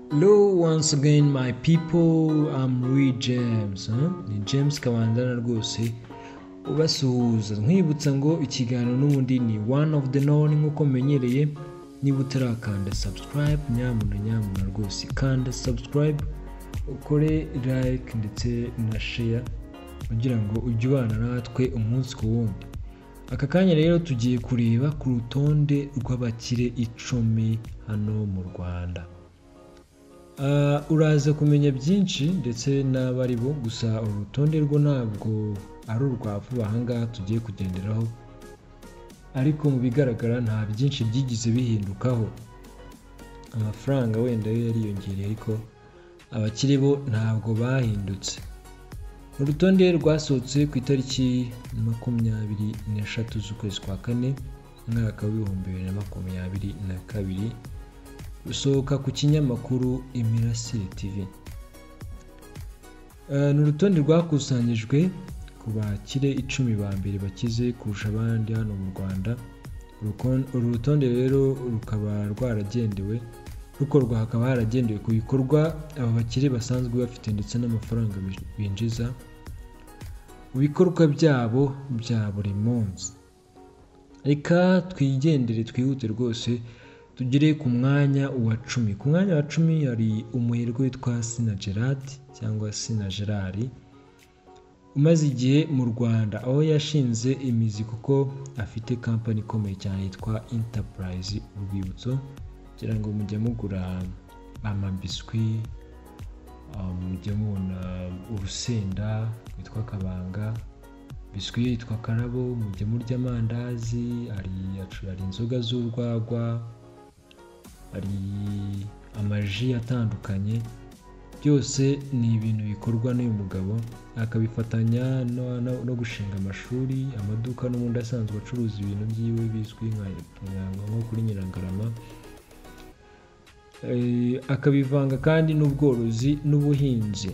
Hello once again my people I'm Louis James huh? ni James Kabandana rwose ubasuhuza nkwibutsa ngo ikiganiro n'ubundi ni one of the known nk'uko menyereye niba utarakanda subscribe nyamuna nyamuna rwose kanda subscribe ukore like ndetse na share kugira ngo ujye ubana natwe umunsi ku wundi aka kanya rero tugiye kureba ku rutonde rw'abakire icumi hano mu rwanda Ah, uraza kumenya byinshi ndetse n'abari bo gusa uru rutonde rwo ntabwo ari urwa vuba ahangaha tugiye kugenderaho ariko mu bigaragara nta byinshi byigize bihindukaho amafaranga wenda yo yariyongereye ariko abakiri bo ntabwo bahindutse urutonde rwasohotse ku itariki makumyabiri n'eshatu z'ukwezi kwa kane umwaka w'ibihumbi bibiri na makumyabiri na kabiri rusohoka ku kinyamakuru imirasire tv Eh, ni urutonde rwakusanyijwe ku bakire icumi ba mbere bakize kurusha abandi hano mu rwanda Urukon- uru rutonde rero rukaba rwaragendewe rukorwa hakaba haragendewe ku bikorwa aba bakire basanzwe bafite ndetse n'amafaranga bi- binjiza mu bikorwa byabo bya buri munsi reka twigendere twihute rwose tugere ku mwanya wa cumi ku mwanya wa cumi hari umuherwe witwa sina gerard cyangwa sina gerari umaze igihe mu rwanda aho yashinze imizi kuko afite kampani ikomeye cyane yitwa enterprise urwibutso kugira ngo mujye mugura amabiswi um, mujye mubona urusenda rwitwa kabanga biswi yitwa karabo mujye murya amandazi hari hari inzoga z'urwagwa hari amaji atandukanye byose ni ibintu bikorwa n'uyu mugabo akabifatanya no- no- no gushinga amashuri amaduka n'ubundi asanzwe acuruza ibintu byiwe bizwi nka nka- nko kuri nyiragarama Eh, akabivanga kandi n'ubworozi n'ubuhinzi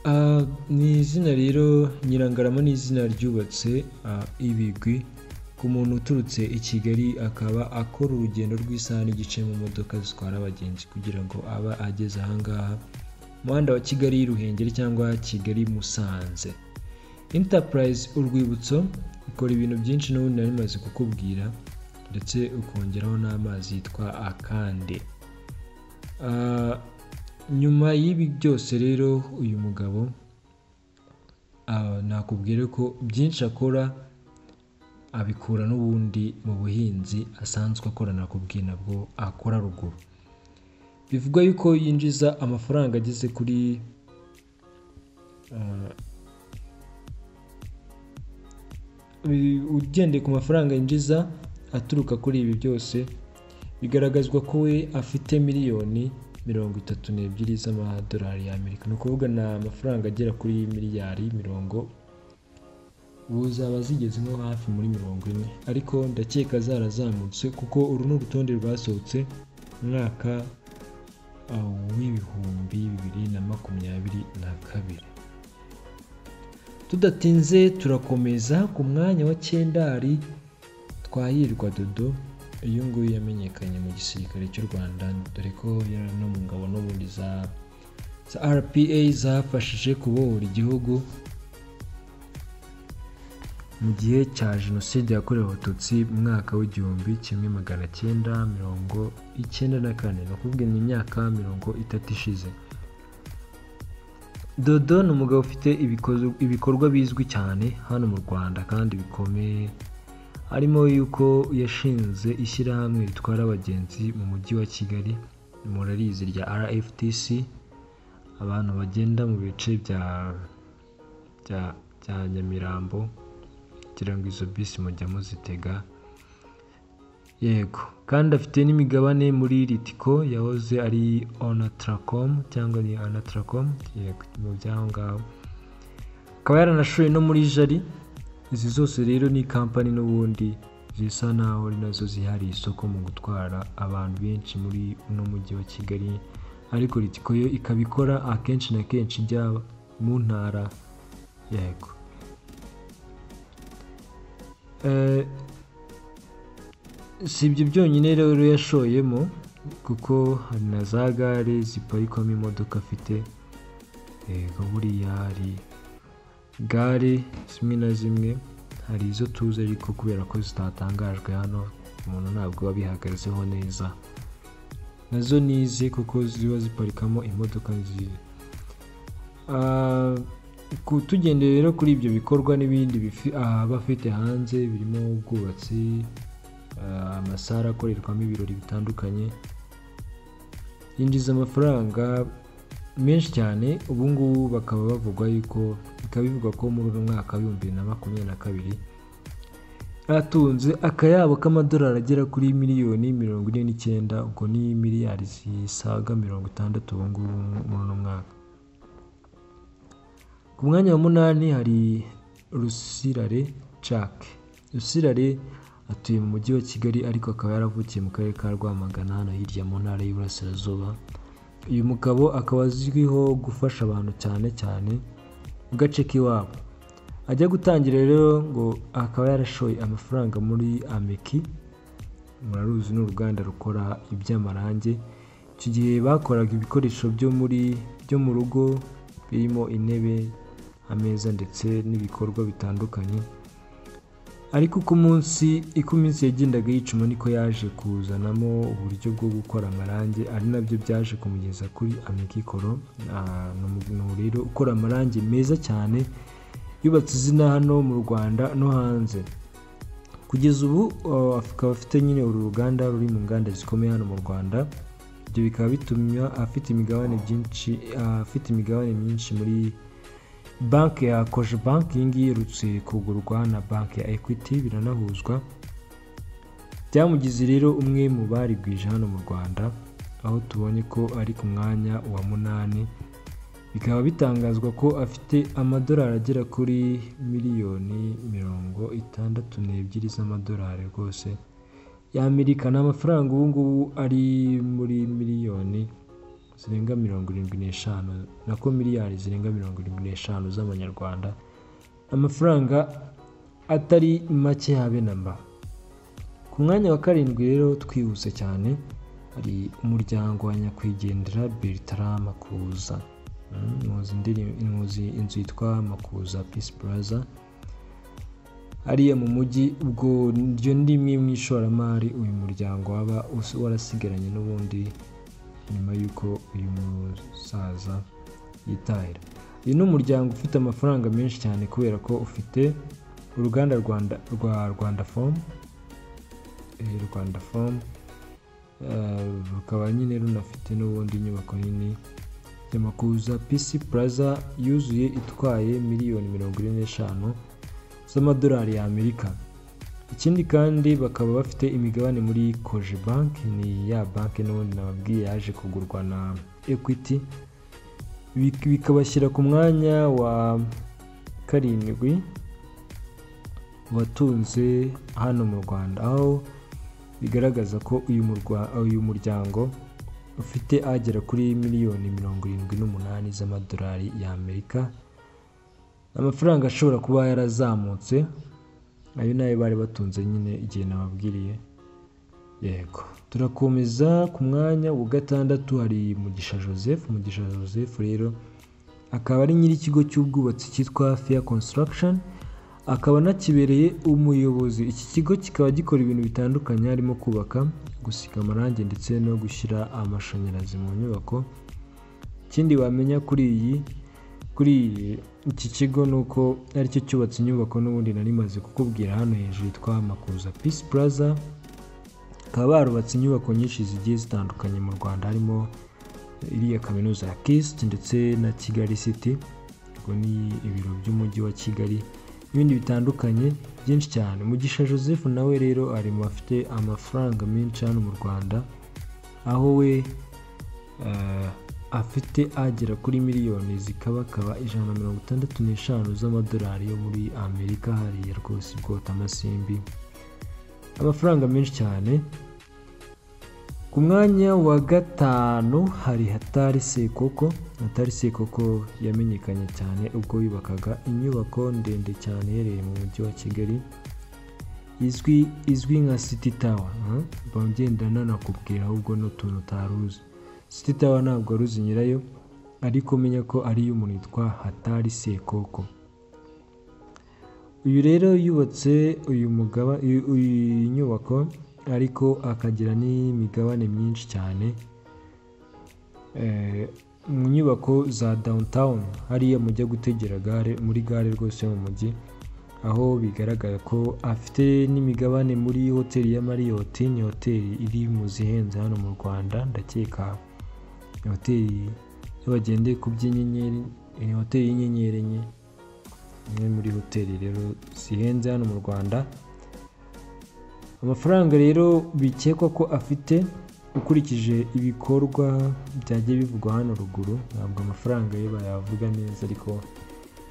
Ah, ni izina rero nyirangarama ni izina ryubatse ah, ibigwi ku muntu uturutse i kigali akaba akora urugendo rw'isaha n'igice mu modoka zitwara abagenzi kugira ngo aba ageze ahangaha umuhanda wa kigali ruhengeri cyangwa kigali musanze enterprise urwibutso ikora ibintu byinshi n'ubundi nari maze kukubwira ndetse ukongeraho n'amazi yitwa akande Ah, nyuma y'ibi byose rero uyu mugabo ah, nakubwira ko byinshi akora abikura n'ubundi mu buhinzi asanzwe akora nakubwiye nabwo akora ruguru bivugwa yuko yinjiza amafaranga ageze kuri ah, bi- ugendeye ku mafaranga yinjiza aturuka kuri ibi byose bigaragazwa ko we afite miliyoni mirongo itatu n'ebyiri z'amadolari y'amerika ni ukuvuga ni amafaranga agera kuri miliyari mirongo ubu zaba zigeze nko hafi muri mirongo ine ariko ndakeka zarazamutse kuko uru ni urutonde rwasohotse mu mwaka uh, w'ibihumbi bibiri na makumyabiri na kabiri tudatinze turakomeza ku mwanya wa cyenda hari twahirwa dodo uyu nguyu yamenyekanye mu gisirikare cy'u rwanda dore ko yari no mu ngabo n'ubundi za za rpa zafashije kubohora igihugu mu gihe cya jenoside yakorewe abatutsi mu mwaka w'igihumbi kimwe magana cyenda mirongo icyenda na kane ni ukuvuga ni imyaka mirongo itatu ishize dodo ni umugabo ufite ibikozo- ibikorwa bizwi cyane hano mu rwanda kandi bikomeye harimo yuko yashinze ishyirahamwe ritwara abagenzi mu mujyi wa kigali murarizi rya rftc abantu bagenda mu bice bya bya, bya nyamirambo kugira ngo izo bisi mujya muzitega yego kandi afite n'imigabane muri ritiko yahoze ari onatracom cyangwa ni onatracom yego mu by'aho ngaho akaba yaranashoye no muri jari izi zose rero ni kampani n'ubundi zisa naho ari nazo zihariye isoko mu gutwara abantu benshi muri uno mujyi wa kigali ariko ritiko yo ikaba ikora akenshi na kenshi ijya mu ntara yego Eh, si ibyo byonyine rero yashoyemo kuko hari na za gare ziparikwamo imodoka afite yego buriya hari gare zimwe na zimwe hari izo tuzi ariko kubera ko zitatangajwe hano umuntu ntabwo abihagazeho neza nazo nize kuko ziba ziparikamo imodoka nziza Ah, ku- tugendeye rero kuri ibyo bikorwa n'ibindi bifi- ah, aba afite hanze birimo ubwubatsi ah, amasare akorerwamo ibirori bitandukanye yinjiza amafaranga menshi cyane ubu ngubu bakaba bavuga yuko bikaba bivugwa ko muri uno mwaka w'ibihumbi bibiri na makumyabiri na kabiri atunze akayabo k'amadolari agera kuri miliyoni mirongo ine n'icyenda ubwo ni miliyari zisaga mirongo itandatu ubu ngubu muri uno mwaka ku mwanya wa munani hari rusirare jack rusirare atuye mu mujyi wa kigali ariko akaba yaravukiye mu karere ka rwamagana hano hirya mu ntara y'iburasirazuba uyu mugabo akaba azwiho gufasha abantu cyane cyane mu gace k'iwabo ajya gutangira rero ngo akaba yarashoye amafaranga muri ameki muraruzi ni uruganda rukora iby'amarange icyo gihe bakoraga ibikoresho byo muri byo mu rugo birimo intebe ameza ndetse n'ibikorwa bitandukanye ariko uko umunsi uko iminsi yagendaga yicuma niko yaje kuzanamo uburyo bwo gukora amarange ari nabyo byaje kumugeza kuri amikikoro Ah, ni umuntu rero ukora amarange meza cyane yubatse izina hano mu rwanda no hanze kugeza ubu uh, akaba afite nyine uru ruganda ruri mu nganda zikomeye hano mu rwanda ibyo bikaba bituma afite imigabane byinshi uh, afite imigabane myinshi muri banki ya koje banki iyi ngiyi iherutse kugurwa na banki ya equity biranahuzwa byamugize rero umwe mu bari bwije hano mu rwanda aho tubonye ko ari ku mwanya wa munani bikaba bitangazwa ko afite amadolari agera kuri miliyoni mirongo itandatu n'ebyiri z'amadolari rwose y'amerika ni amafaranga ubu ngubu ari muri miliyoni zirenga mirongo irindwi n'eshanu nako miliyari zirenga mirongo irindwi n'eshanu z'amanyarwanda amafaranga atari make habe na mba ku mwanya wa karindwi rero twihuse cyane hari umuryango wa nyakwigendera Bertrand Makuza Mm, muzi indirim- muzi inzu yitwa Makuza Peace Plaza hariya mu mujyi ubwo ryo ndimwe mu ishoramari uyu muryango waba us- warasigaranye n'ubundi nyuma y'uko uyu musaza yitahira uyu ni umuryango ufite amafaranga menshi cyane kubera ko ufite uruganda rwanda rwa rwanda fomu rwanda fomu eh, rukaba nyine runafite n'ubundi inyubako nini Yamakuza PC Plaza yuzuye itwaye miliyoni mirongo ine n'eshanu z'amadolari y'Amerika. Ikindi kandi bakaba bafite imigabane muri Koje Bank ni ya banki n'ubundi nababwiye yaje kugurwa na Equity Bik- bikabashyira ku mwanya wa karindwi watunze hano mu Rwanda aho bigaragaza ko uyu murwa- uyu muryango ufite agera kuri miliyoni mirongo irindwi n'umunani z'amadolari y'Amerika amafaranga ashobora kuba yarazamutse ayo nayo bari batunze nyine igihe nababwiriye yego turakomeza ku mwanya wa gatandatu hari Mugisha Joseph Mugisha Joseph rero akaba ari nyir'ikigo cy'ubwubatsi cyitwa Fair Construction akaba anakibereye umuyobozi iki kigo kikaba gikora ibintu bitandukanye harimo kubaka gusiga amarangi ndetse no gushyira amashanyarazi mu nyubako ikindi wamenya kuri iyi kuri iyi iki kigo ni uko aricyo cyubatse inyubako n'ubundi nari maze kukubwira hano hejuru yitwa Makuza Peace Plaza bakaba barubatse inyubako nyinshi zigiye zitandukanye mu Rwanda harimo iriya kaminuza ya KIST ndetse na Kigali City ubwo ni ibiro by'umujyi wa Kigali n'ibindi bitandukanye byinshi cyane mugisha joseph nawe rero ari mu bafite amafaranga menshi hano mu rwanda aho we eh, afite agera kuri miliyoni zikabakaba ijana na mirongo itandatu n'eshanu z'amadolari yo muri amerika hariya rwose bwota amasimbi amafaranga menshi cyane ku mwanya wa gatanu hari hatari sekoko hatari sekoko yamenyekanye cyane ubwo yubakaga inyubako ndende cyane iherereye mu mujyi wa kigali izwi izwi nka city tower bongenda nanakubwira ahubwo n'utuntu utaruzi city tower ntabwo aruzi nyirayo ariko umenya ko ari iy'umuntu witwa hatari sekoko uyu rero yubatse uyu mugaba iyi nyubako ariko akagira n'imigabane myinshi cyane mu nyubako za downtown hariya mujya gutegera gare muri gare rwose mu mujyi aho bigaragara ko afite n'imigabane muri hoteli ya mariyoti ni hoteli iri mu zihenze hano mu rwanda ndakeka hoteli iyo bagendeye ku by'inyenyeri ni hoteli y'inyenyeri enye imwe muri hoteli rero zihenze hano mu rwanda amafaranga rero bikekwa ko afite ukurikije ibikorwa byagiye bivugwa hano ruguru ntabwo amafaranga ye bayavuga neza ariko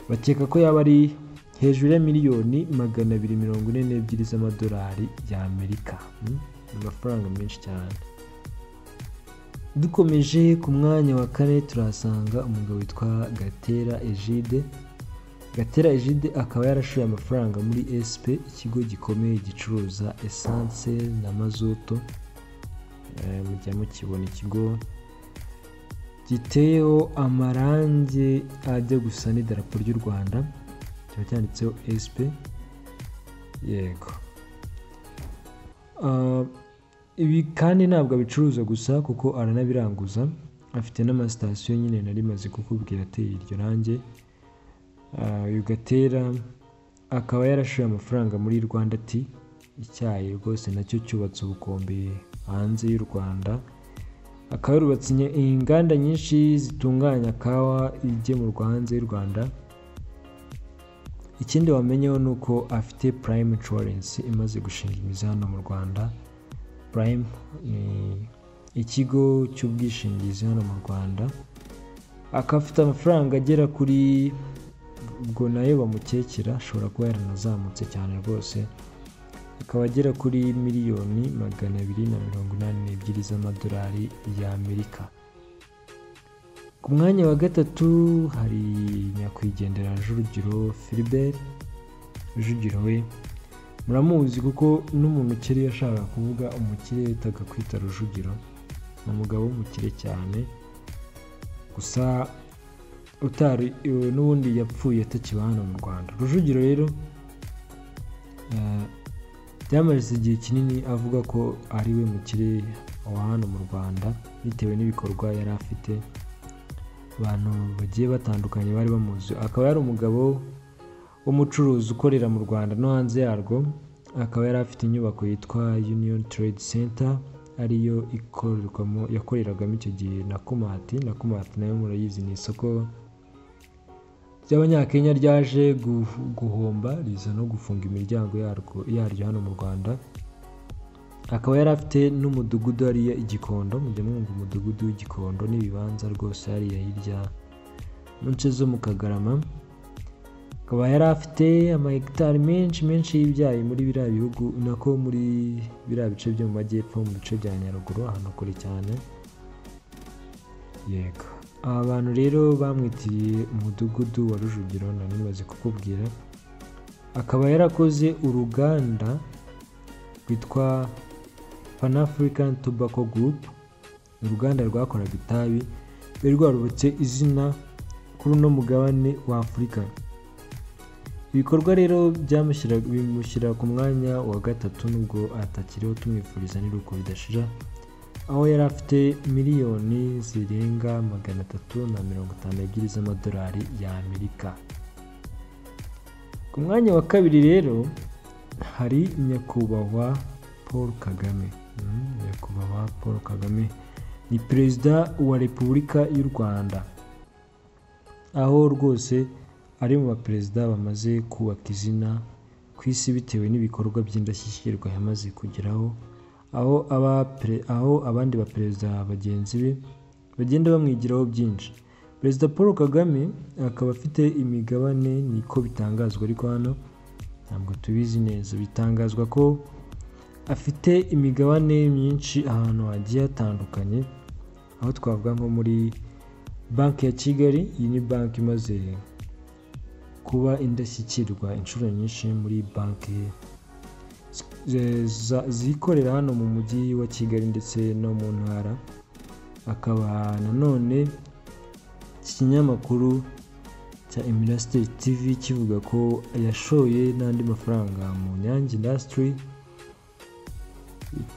bakeka ko yaba ari hejuru ya miliyoni magana abiri mirongo ine n'ebyiri z'amadolari y'amerika ni amafaranga menshi cyane dukomeje ku mwanya wa kane turahasanga umugabo witwa gatera egide gatera egide akaba yarashoye amafaranga muri sp ikigo gikomeye gicuruza esanse na mazutu mujya mukibona ikigo giteyeho amarangi ajya gusa n'idarapo ry'u rwanda kiba cyanditseho sp yego ibi kandi ntabwo abicuruza gusa kuko aranabiranguza afite n'amasitasiyo nyine nari maze kukubwira ateye iryo range uyu gatera akaba yarashoye amafaranga muri rwanda ti icyayi rwose nacyo cyubatse ubukombe hanze y'u rwanda akaba yarubatse inganda nyinshi zitunganya kawa igemurwa hanze y'u rwanda ikindi wamenyeho ni uko afite prime insurance imaze gushinga imizi hano mu rwanda prime ni ikigo cy'ubwishingizi hano mu rwanda akaba afite amafaranga agera kuri ubwo nayo bamukekera ashobora kuba yaranazamutse cyane rwose akaba agera kuri miliyoni magana abiri na mirongo inani n'ebyiri z'amadolari y'amerika ku mwanya wa gatatu hari nyakwigendera Jurugiro Philbert Jurugiro we muramuzi kuko n'umuntu ukiri yashakaga kuvuga umukire yitaga kwita Rujugiro ni umugabo w'umukire cyane gusa utari n'ubundi yapfuye atakiba hano mu rwanda rujugiro rero byamaze igihe kinini avuga ko ari we mukire wa hano mu rwanda bitewe n'ibikorwa yari afite abantu bagiye batandukanye bari bamuzi akaba yari umugabo w'umucuruzi ukorera mu rwanda no hanze yarwo akaba yari afite inyubako yitwa union trade center ariyo ikorerwamo yakoreragamo icyo gihe na kumati na kumati nayo murayizi ni isoko ry'abanyakenya ryaje guhomba riza no gufunga imiryango yaryo hano mu rwanda akaba yari afite n'umudugudu hariya igikondo mujya mwumva umudugudu w'igikondo n'ibibanza rwose hariya hirya mu nce zo mu kagarama akaba yari afite amahegitari menshi menshi y'ibyayi muri biriya bihugu nako muri biriya bice byo mu majyepfo mu bice bya nyaruguru ahantu kure cyane yego aba bantu rero bamwitiriye umudugudu wa rujugiro nari maze kukubwira akaba yarakoze uruganda rwitwa pan african tobacco group uruganda rwakoraga itabi rwari rwarubutse izina kuri uno mugabane wa afurika ibikorwa rero bimushyira ku mwanya wa gatatu nubwo atakiriho tumwifuriza n'iruko ridashira aho yari afite miliyoni zirenga magana atatu na mirongo itanu ebyiri z'amadolari y'amerika ku mwanya wa kabiri rero hari nyakubahwa paul kagame nyakubahwa paul kagame ni perezida wa repubulika y'u rwanda aho rwose ari mu baperezida bamaze kubaka izina ku isi bitewe n'ibikorwa by'indashyikirwa yamaze kugeraho aho aho abandi baperezida bagenzi be bagenda bamwigiraho byinshi perezida paul kagame akaba afite imigabane niko bitangazwa ariko hano ntabwo tubizi neza bitangazwa ko afite imigabane myinshi ahantu hagiye hatandukanye aho twavuga nko muri banki ya kigali iyi ni banki imaze kuba indashyikirwa inshuro nyinshi muri banki ze- za- zikorera hano mu mujyi wa kigali ndetse no mu ntara akaba nanone iki kinyamakuru cya Imirasiteri TV kivuga ko yashoye n'andi mafaranga mu Nyange indasitiri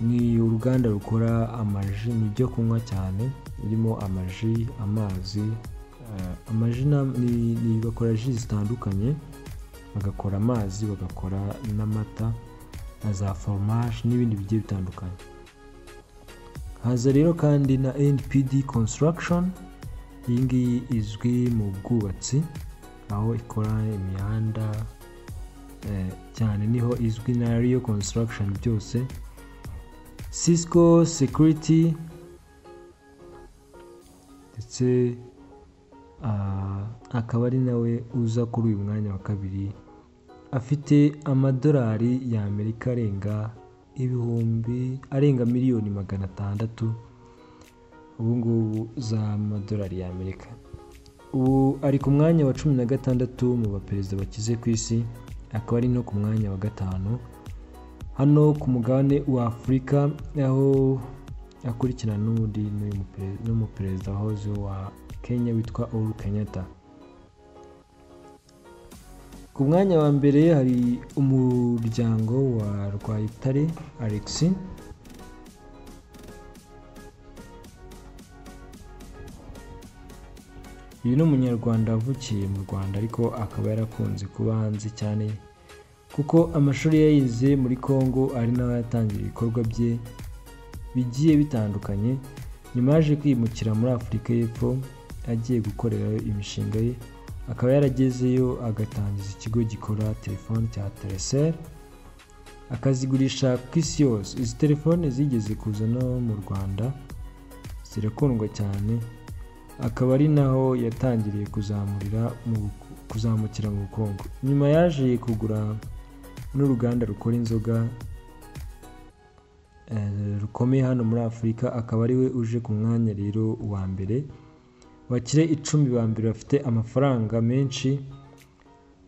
ni uruganda rukora amaji ni ibyo kunywa cyane birimo amaji amazi eh, amaji na- ni, ni bakora ji zitandukanye bagakora amazi bagakora n'amata na za foromaje n'ibindi bigiye bitandukanye haza rero kandi na npd construction iyi ngiyi izwi mu bwubatsi aho ikora imihanda eh, cyane niho izwi na riyo construction byose cisco security ndetse ah, akaba ari nawe uza kuri uyu mwanya wa kabiri afite amadolari y'amerika arenga ibihumbi arenga miliyoni magana atandatu ubu ngubu z'amadolari y'amerika ubu ari ku mwanya wa cumi na gatandatu mu baperezida bakize ku isi akaba ari no ku mwanya wa gatanu hano ku mugabane wa afurika aho akurikirana n'undi n'uyu mupere- n'umuperezida wahoze wa kenya witwa uhuru kenyatta ku mwanya wa mbere hari umuryango wa rwayitare alexis uyu ni umunyarwanda wavukiye mu rwanda ariko akaba yarakunze kuba hanze cyane kuko amashuri yayize muri congo ari naho yatangira ibikorwa bye bigiye bitandukanye nyuma yaje kwimukira muri afurika y'epfo agiye gukorerayo imishinga ye akaba yaragezeyo agatangiza ikigo gikora telefoni cya tereseri akazigurisha ku isi yose izi telefone zigeze kuza no mu rwanda zirakundwa cyane akaba ari naho yatangiriye kuzamurira mu kuzamukira mu bukungu nyuma yaje kugura n'uruganda rukora inzoga eh, rukomeye hano muri afurika akaba ari we uje ku mwanya rero wa mbere bakire icumi ba mbere bafite amafaranga menshi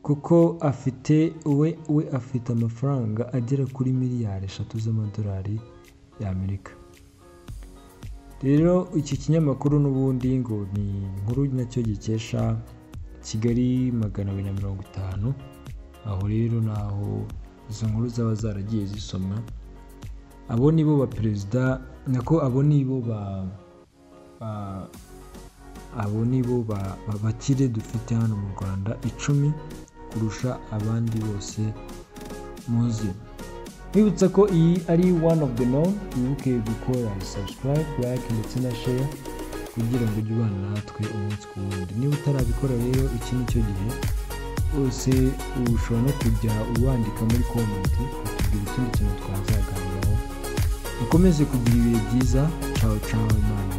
kuko afite we we afite amafaranga agera kuri miliyari eshatu z'amadolari y'amerika rero iki kinyamakuru n'ubundi ngo ni inkuru nacyo gikesha kigali magana abiri na mirongo itanu aho rero naho izo nkuru zaba zaragiye zisomwa abo ni bo baperezida nako abo ni bo ba ba- abo ni bo ba- ba- bakire dufite hano mu rwanda icumi kurusha abandi bose muzi Nkwibutsa ko iyi ari one of the known wibuke gukora subscribe like ndetse na share kugira ngo ujye ubana natwe umunsi ku wundi niba utarabikora rero iki ni cyo gihe wose ushobora no kujya uwandika muri comment ukatubwira ikindi kintu twazaganiraho ukomeze kugira ibihe byiza cawo cawo imana